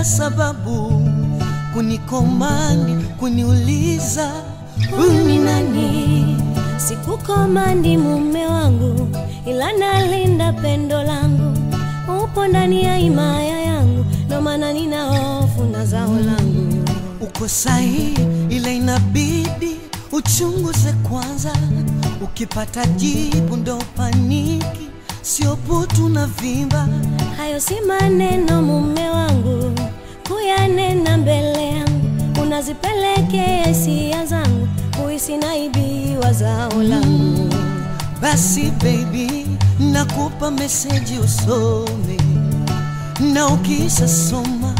bila sababu kunikomandi, kuniuliza Huyu ni nani? Sikukomandi mume wangu, ila nalinda pendo langu. Upo ndani ya himaya yangu, ndo maana nina hofu na zao langu. uko sahihi, ila inabidi uchunguze kwanza. Ukipata jibu ndo paniki, sio putu na vimba. Hayo si maneno mume wangu, kuyanena mbele yangu, unazipelekea hisia zangu, kuhisi naibiwa zao langu. Basi baby, nakupa meseji usome, na ukisha soma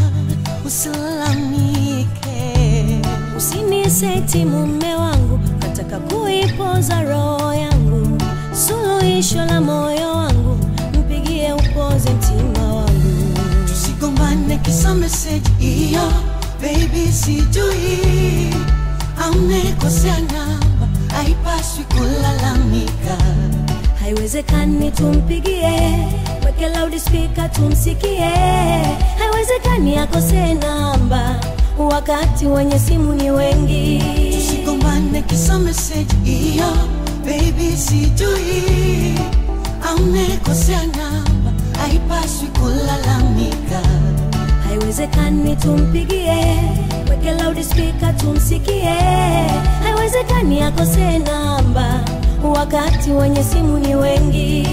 usilalamike. Usiniseti mume wangu, nataka kuipoza roho yangu, suluhisho la moyo wangu, mpigie upoze mtima wangu. Tusigombane kisa meseji hiyo, baby, sijui amekosea namba, haipaswi kulalamika. Haiwezekani tumpigie, weke loudspeaker tumsikie. Haiwezekani akose namba, wakati wenye simu ni wengi. Tusigombane kisa meseji hiyo, baby, sijui amekosea namba, haipaswi kulalamika. Haiwezekani tumpigie, weke loudspeaker tumsikie. Haiwezekani akose namba, wakati wenye simu ni wengi.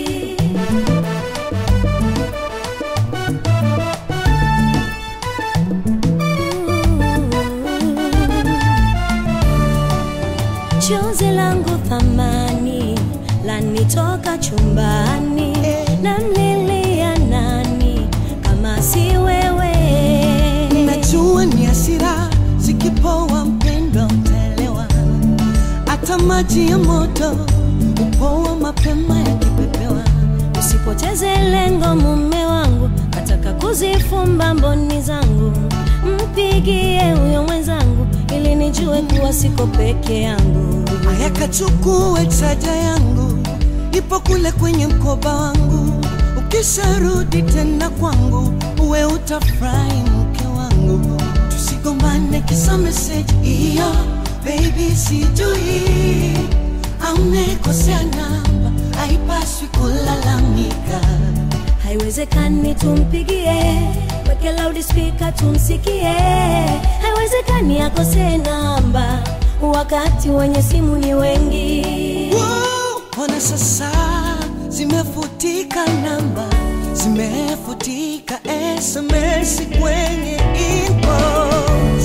Chozi langu thamani lanitoka chumbani, namlilia nani kama si wewe? Najua ni hasira zikipoa, mpendwa, utaelewa. Hata maji ya moto upoa mapema yakipepewa. Usipoteze lengo mume wangu, nataka kuzifumba mboni zangu, mpigie huyo mwenzangu ili nijue kuwa siko peke yangu. Haya, kachukue chaja yangu, ipo kule kwenye mkoba wangu. Ukisharudi tena kwangu, uwe utafurahi mke wangu. Tusigombane kisa meseji hiyo, baby, sijui amekosea namba, haipaswi kulalamika. Haiwezekani tumpigie, weke loudspeaker tumsikie. Haiwezekani akose namba, wakati wenye simu ni wengi. Wow, Ona sasa zimefutika namba, zimefutika SMS kwenye inbox.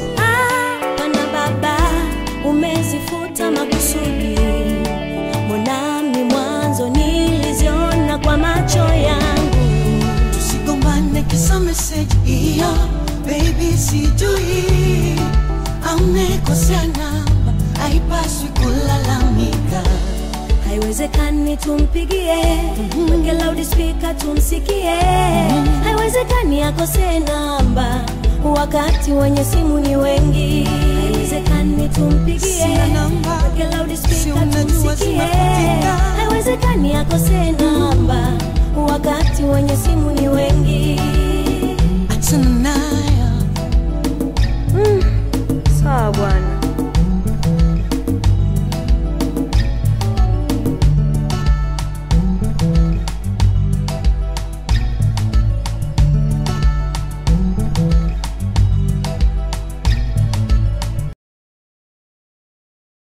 Pana baba, umezifuta makusudi. Mbonami mwanzo niliziona kwa macho yangu. Tusigombane kisa meseji hiyo, baby, sijui amekosea namba, haipaswi kulalamika. Haiwezekani tumpigie, weke loudspeaker tumsikie. Haiwezekani akose namba, wakati wenye simu ni wengi. Haiwezekani tumpigie, Sina namba, weke si loudspeaker unajua tumsikie. zimefutika. Haiwezekani akose namba, wakati wenye simu ni wengi. Achana